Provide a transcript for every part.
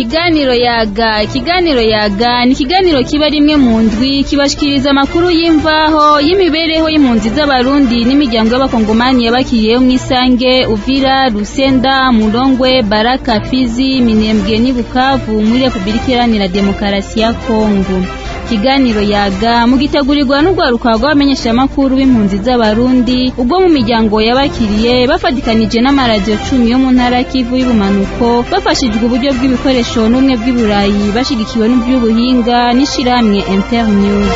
ikiganiro yaga ikiganiro yaga ni ikiganiro kiba rimwe mu ndwi kibashikiriza amakuru y'imvaho y'imibereho y'impunzi z'abarundi n'imiryango y'abakongomani yabakiriyeho mu isange uvira rusenda murongwe baraka fizi minembwe n'i bukavu muri repubulika iharanira demokarasi ya kongo ikiganiro yaga mugitegurirwa n'urwaruka rw'abamenyeshamakuru b'impunzi z'abarundi ubwo mu miryango yabakiriye bafatikanije n'amaradiyo cumi yo mu ntara kivu y'ubumanuko bafashijwe uburyo bw'ibikoresho n'ubumwe bw'iburayi bashigikiwe n'iby'ubuhinga n'ishirahamwe internews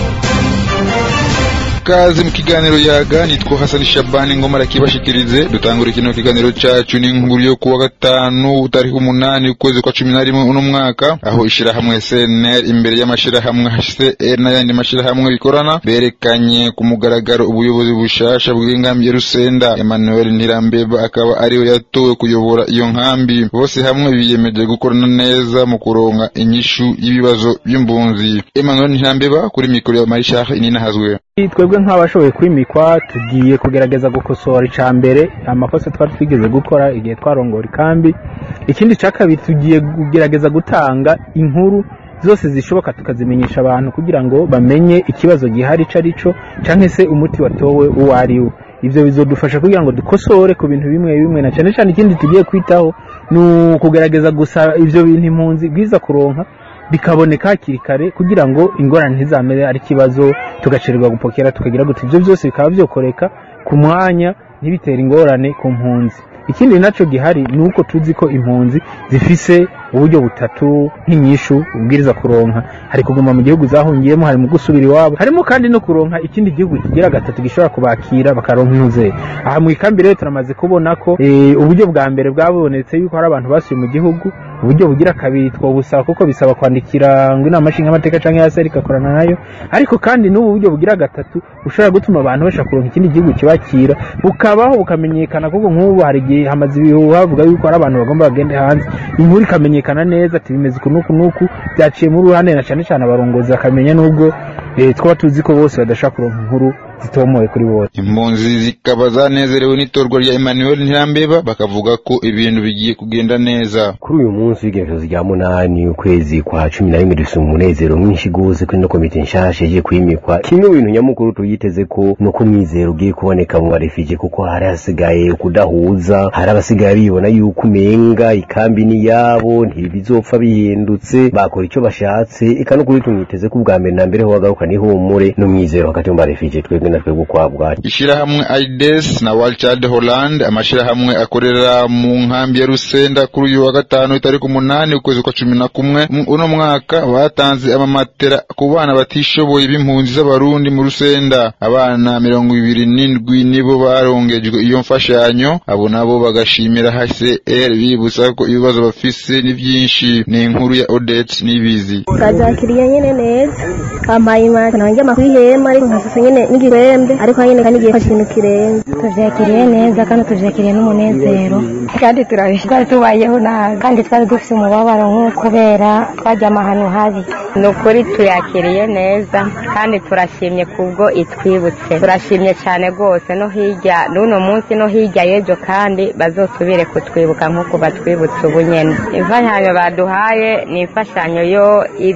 kazi mu kiganiro yaga nitwa Hassan Shabani ngoma rakibashikirize dutangura kino kiganiro cacu n'inkuru yo kuwa gatanu tariki umunani ukwezi kwa cumi na rimwe uno mwaka aho ishirahamwe CNL imbere y'amashirahamwe HCR n'ayandi mashirahamwe bikorana berekanye ku mugaragaro ubuyobozi bushasha bw'inkambi ya Rusenda Emmanuel Ntirambeba akaba ariwe yatowe kuyobora iyo nkambi bose hamwe biyemeje gukorana neza mu kuronka inyishu y'ibibazo by'impunzi Emmanuel Ntirambeba kuri mikoro ya Marishah Inina Hazwe twebwe nk'abashoboye kwimikwa tugiye kugerageza gukosora icya mbere amakosa twari twigeze gukora igihe twarongora ikambi ikindi cya kabiri tugiye kugerageza gutanga inkuru zose zishoboka tukazimenyesha abantu kugira ngo bamenye ikibazo gihari icyo ari cyo cyangwa se umuti watowe uwo ari wo ibyo bizadufasha kugira ngo dukosore ku bintu bimwe bimwe na cyane cyane ikindi tugiye kwitaho ni ukugerageza gusa ibyo bintu impunzi bwiza kuronka bikaboneka hakiri kare kugira ngo ingorane ntizamere ari ikibazo tugacererwa gupokera tukagira gutya ibyo byose bikaba byokoreka ku mwanya ntibitere ingorane ku mpunzi ikindi nacyo gihari ni uko tuzi ko impunzi zifise uburyo butatu nk'inyishu ubwiriza kuronka hari kuguma mu gihugu zahungiyemo hari mu gusubira iwabo harimo kandi no kuronka ikindi gihugu kigira gatatu gishobora kubakira bakaronka intuze aha mu ikambi rero turamaze kubona ko uburyo bwa mbere bwabonetse yuko hari abantu basuye mu gihugu uburyo bugira kabiri twobusaba kuko bisaba kwandikira ngo inama nshingamateka cyangwa ya seri igakorana nayo ariko kandi n'ubu buryo bugira gatatu bushobora gutuma abantu bashaka kuronka ikindi gihugu kibakira bukabaho bukamenyekana kuko nk'ubu hari igihe hamaze ibihuha havuga yuko hari abantu bagomba bagende hanze inkuru ikamenyekana neza ati bimeze uku n'uku n'uku byaciye muri ruhande na cyane cyane abarongozi bakamenya n'ubwo twaba tuzi ko bose badashaka kuronka inkuru zitomoye kuri bose impunzi zikaba zanezerewe n'itorwa rya Emmanuel Ntirambeba bakavuga ko ibintu bigiye kugenda neza kuri uyu munsi w'igenekerezo rya munani ukwezi kwa cumi na rimwe dufite umunezero mwinshi gose kuri no komite nshasha igiye kwimikwa kimwe mu bintu nyamukuru tuyiteze ko ni uko umwizero ugiye kuboneka mu barefije kuko hari hasigaye kudahuza hari abasigaye bibona yuko umenga ikambi ni yabo ntibizopfa bihindutse bakora icyo bashatse eka no kuri tumwiteze ko ubwa mbere na mbere ho bagaruka n'ihumure n'umwizero hagati mu barefije twebwe na twebwe ukwabwa ishirahamwe aides na walchad holland amashirahamwe akorera mu nkambi ya rusenda kuri uyu wa gatanu itariki umunani ukwezi kwa cumi na kumwe uno mwaka batanze amamatera ku bana batishoboye b'impunzi z'abarundi mu rusenda abana mirongo ibiri n'indwi nibo barongejwe iyo mfashanyo abo nabo bagashimira hcr bibutsa ko ibibazo bafise ni byinshi ni inkuru ya odette n'ibizi bazakiriye nyene neza bampaye imatera nanjye amakuru y'ihema ariko nkasasa nyene n'igirembe ariko nyene kandi igiye ikintu kirenze tuvyakiriye neza kandi tuvyakiriye n'umunezero kandi turabishwa twari tubayeho nabi kandi twari dufise umubabaro nk'uko kubera twajyama ahantu habi ni ukuri tuyakiriye neza kandi turashimye kubwo itwibutse turashimye cyane rwose no hirya n'uno munsi no hirya y'ejo kandi bazosubire kutwibuka nk'uko batwibutse ubu nyene imfashanyo baduhaye ni imfashanyo yo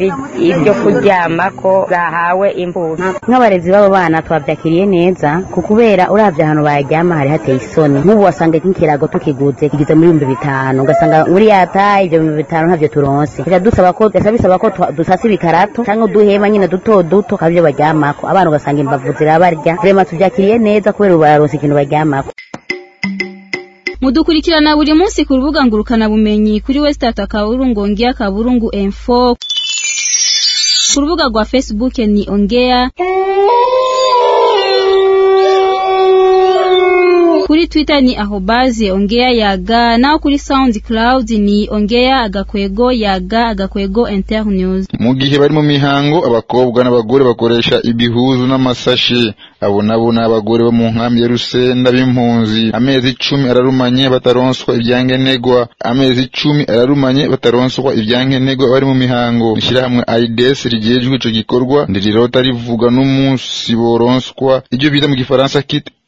ibyo kuryamako zahawe imbuto nk'abarezi b'abo bana twabyakiriye neza ku kubera uravye ahantu baryama hari hateye isoni nk'ubu wasanga nk'ikirago tukiguze kigeze muri ibihumbi bitanu ugasanga muri yataye ibyo bihumbi bitanu ntavyo turonse bica dusaba ko bica bisaba ko dusasa ibikarato canke uduhema nyine duto duto kabyo baryamako abana ugasanga imbavu zirabarya vrema tuvyakiriye neza kubera ubu bararonse ikintu baryamako mudukurikirana buri munsi ku rubuga ngurukana bumenyi kuri westata kaburungu ongea kaburungu info ku rubuga rwa facebook ni ongea kuri twitter ni ahobaze ongea yaga naho kuri soundcloud ni ongea agakwego yaga agakwego internews mu gihe bari mu mihango abakobwa n'abagore bakoresha ibihuzu n'amasashi abo nabo ni abagore bo mu nkambi ya rusenda b'impunzi amezi icumi ararumanye bataronswa ibyankenegwa amezi icumi ararumanye bataronswa ibyankenegwa bari mu mihango ishyirahamwe aides rigejwe ico gikorwa ndirirota rivuga n'umunsi boronswa ibyo bita mu gifaransa kit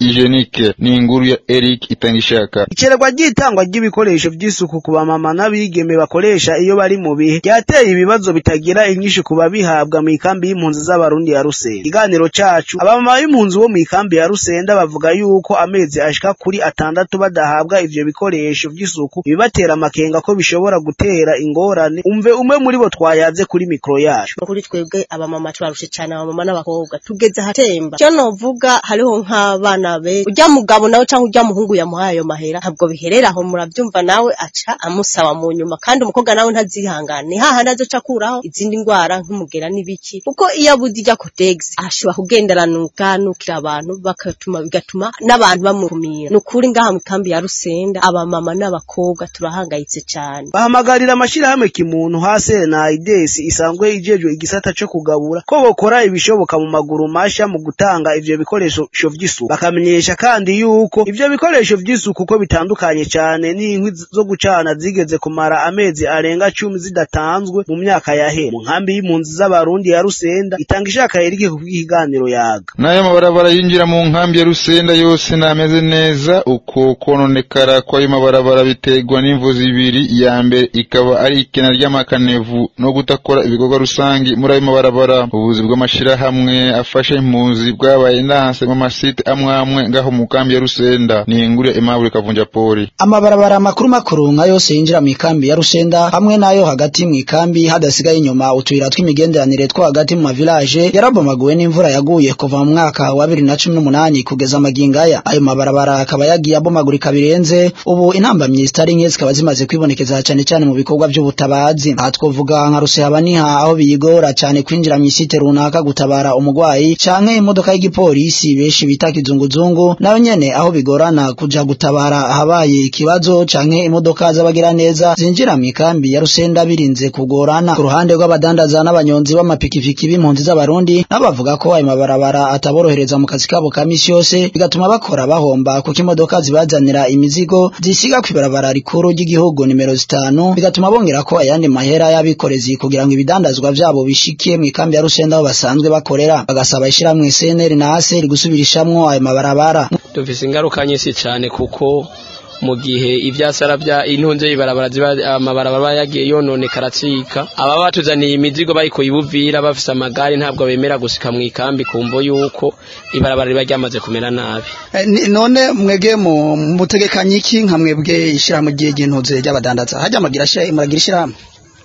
hygienique ni inkuru ya Eric Itangishaka icererwa ry'itangwa ry'ibikoresho vy'isuku ku bamama n'abigeme bakoresha iyo bari mu bihe ryateye ibibazo bitagira inyinshi ku babihabwa mu ikambi y'impunzi z'abarundi ya Rusenda ikiganiro cacu abamama b'impunzi bo mu ikambi ya Rusenda bavuga yuko amezi ashika kuri atandatu badahabwa ivyo bikoresho vy'isuku bibatera amakenga ko bishobora gutera ingorane umve umwe muri bo twayaze kuri mikro yacu kuri twebwe abamama turarushe cyane abamama n'abakobwa tugeze ahatemba icyo novuga hariho nk'abana be ujya mugabo nawe cyangwa ujya muhungu yamuhaye ayo mahera ntabwo biherera aho murabyumva nawe aca amusaba mu nyuma kandi umukobwa nawe ntazihangane ni hahandi azoca akuraho izindi ndwara nk'umugera n'ibiki kuko iyo abuze ijya kotegisi ashobora kugenderanuka nukira abantu bakatuma bigatuma n'abantu bamukumira ni ukuri ngaha mu kambi ya rusenda abamama n'abakobwa turahangayitse cyane bahamagarira amashirahamwe kimuntu hase na idesi isanzwe ijejwe igisata co kugabura ko bokora ibishoboka mu maguru masha mu gutanga ivyo bikoresho vy'isuku bakamenyesha kandi yuko ivyo bikoresho vy'isuku ko bitandukanye cane n'inkwi zo gucana zigeze kumara amezi arenga cumi zidatanzwe mu myaka yahera mu nkambi y'impunzi z'abarundi ya rusenda itanga ishaka yerike ku bw'ikiganiro yaga n'ayo mabarabara yinjira mu nkambi ya rusenda yose nameze neza uko kononekara kw'ayo mabarabara biterwa n'imvu zibiri iya mbere ikaba ari ikena ry'amakanevu no gutakora ibikorwa rusangi muri ayo mabarabara ubuzi bw'amashirahamwe afasha impunzi bwabaye ndanse mu masite amwe amwe ngaho mu kambi ya rusenda ni inkuru ya Aimable Kavunja Poli amabarabara makuru makuru nka yose yinjira mu ikambi ya rusenda hamwe n'ayo hagati mu ikambi hadasigaye inyuma utuyira tw'imigenderanire two hagati mu mavilaje yarabomaguwe n'imvura yaguye kuva mu mwaka wa bibiri na cumi n'umunani kugeza amagingaya ayo mabarabara akaba yagiye abomagurika birenze ubu intambamyi zitari nke zikaba zimaze kwibonekeza cyane cyane mu bikorwa by'ubutabazi aha twovuga nka rusehabaniha aho biyigora cyane kwinjira mu isite runaka gutabara umurwayi canke imodoka y'igipolisi benshi bita kizunguzungu nayo nyene aho bigorana kuja gutabara ahabaye ikibazo canke imodoka z'abagiraneza zinjira mu ikambi ya rusenda birinze kugorana ku ruhande rw'abadandaza n'abanyonzi b'amapikipiki b'impunzi z'abarundi nabo bavuga ko ayo mabarabara ataborohereza mu kazi kabo ka misi yose bigatuma bakora bahomba kuko imodoka zibazanira imizigo zisiga kw'ibarabara rikuru ry'igihugu nimero zitanu bigatuma bongera ko ayandi mahera y'abikorezi kugira ngo ibidandazwa vyabo bishikiye mu ikambi ya rusenda aho basanzwe bakorera bagasaba ishiramwe CNL na ASR gusubirishamwo ayo mabarabara dufise ingaruka nyinshi cyane kuko mu gihe ivyasara bya intunze ibarabara ziba amabarabara yagiye yononekara acika aba batuzaniye imizigo bayikuye ibuvira bafise amagare ntabwo bemera gusika mu ikambi kumvo yuko ibarabara riba ryamaze kumera nabi none mwege mu mutegekanye iki nka mwebwe ishyirahamwe ry'intunze ry'abadandaza hajya muragira ishyirahamwe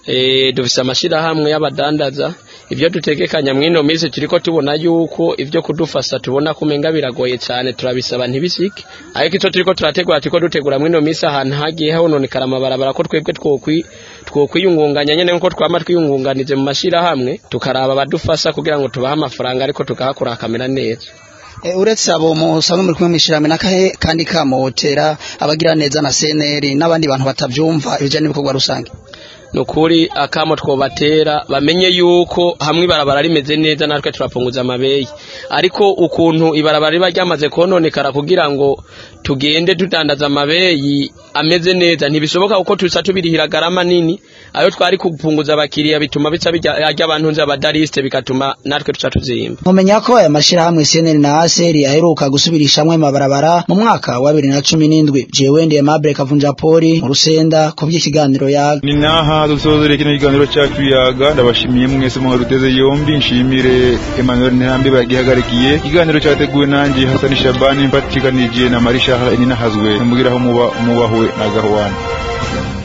eh dufise amashirahamwe y'abadandaza ibyo dutegekanya mwino minsi turiko tubona yuko ibyo kudufasha tubona kumenga biragoye cyane turabisaba ntibisike ariko icyo turiko turategura turiko dutegura mwino minsi ahantu hagiye hononekara amabarabara ko twebwe twokwi twokwiyungunganya nyene nkuko twama twiyungunganize mu mashirahamwe tukaraba abadufasha kugira ngo tubahe amafaranga ariko tukahakora hakamera neza E, uretse abo musanzwe muri kumwe mwishirame nakahe kandi kamotera abagira neza na CNL n'abandi bantu batavyumva ibijanye n'ibikorwa rusange nukuri akamo twobatera bamenye yuko hamwe ibarabara rimeze neza natwe turapunguza amabeyi ariko ukuntu ibarabara riba ryamaze kononekara kugira ngo tugende tudandaza amabeyi ameze neza ntibishoboka kuko tusa tubirihira garama nini ayo twari kupunguza abakiriya bituma bica bijya abantu nzi abadariste bigatuma natwe tuca tuzimba mumenya ko aya mashirahamwe CNL na ASR aheruka gusubirishamwe mabarabara mu mwaka wa 2017 jewe ndiye Mable Kavunja Poli mu Rusenda ku by'ikiganiro yaga ni naha dusozere kino kiganiro cyacu yaga ndabashimiye mwese mu ruteze yombi nshimire Emmanuel Ntambe bagihagarikiye ikiganiro cyateguwe nanjye Hassan Shabani mpatikanije na Marisha Inina Hazwe mubwiraho muba mubahwe na Gahwana